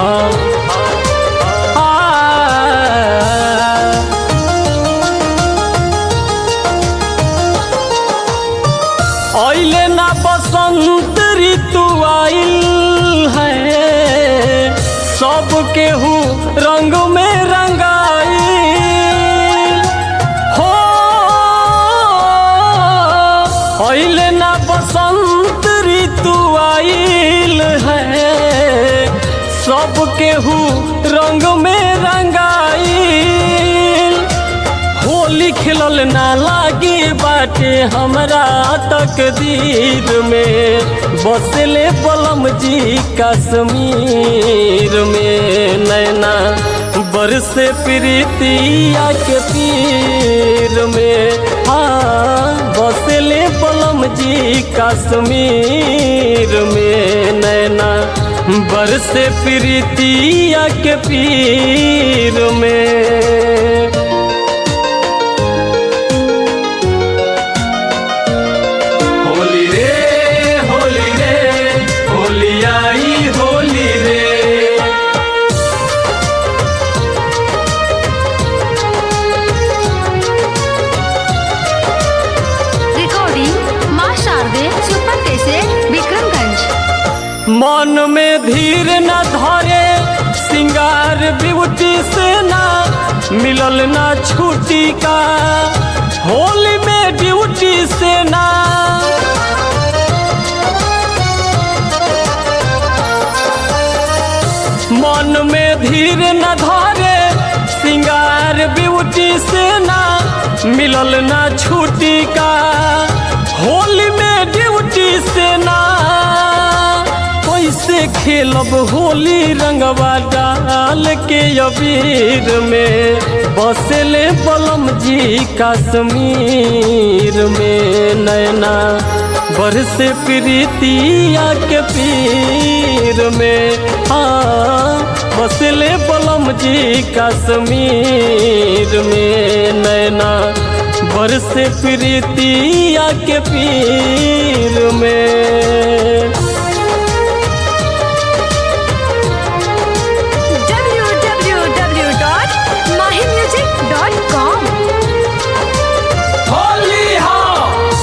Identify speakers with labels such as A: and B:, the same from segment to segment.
A: ऐले ना बसंत ऋतु आइल है सब केहू रंग में रंगाइल हो ऐले ना बसंत ऋतु आइल है सब केहू रंग में रंगाइल होली खिलल ना लागी बाटे हमरा तकदीर में बसले पलम जी कश्मीर में नैना बरसे प्रीतिया के पीर में हाँ बसले पलम जी कश्मीर में नैना बरसे प्रीतिया के पीर में होली रे होली रे होली आई होली रे
B: रिकॉर्डिंग माँ शारदे सुपर कैसेट विक्रमगंज
A: मन में धीर न धरे सिंगार ब्यूटी से ना मिलल ना छुट्टी का होली में ड्यूटी से ना मन में धीर न धरे सिंगार ब्यूटी से ना मिलल ना छुट्टी का होली में ड्यूटी से ना कैसे खेलब होली रंगवा डाल के अबीर में बसले बलम जी कश्मीर में नैना बरसे प्रीतिया के पीर में हाँ बसले बलम जी कश्मीर में नैना बरसे प्रीतिया के पीर में
B: www.mahimusic.com
A: होली हाँ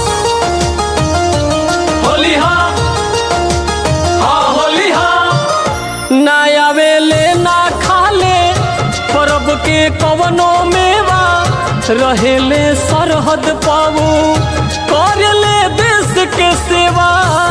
A: होली हाँ हाँ होली हाँ ना आवेले ना खाले परब के कवनो मेवा रहेले सरहद पाऊ करेले देश के सेवा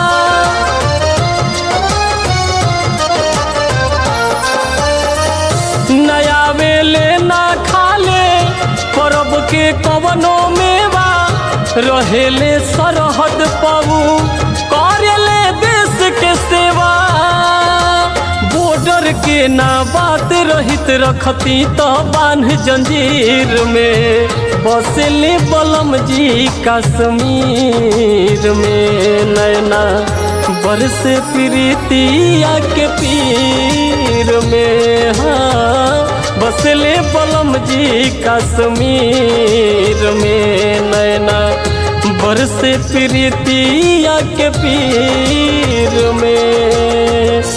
A: नया वेले ना खाले परब के कवनो मेवा रहेले सरहद पाऊ करेले देश के सेवा बॉर्डर के ना बात रहित रखती तो बांध जंजीर में बसले बलम जी कश्मीर में नैना बरस प्रीतिया के पीर में हाँ बसले बलम जी कश्मीर में नैना बरस प्रीतिया के पीर में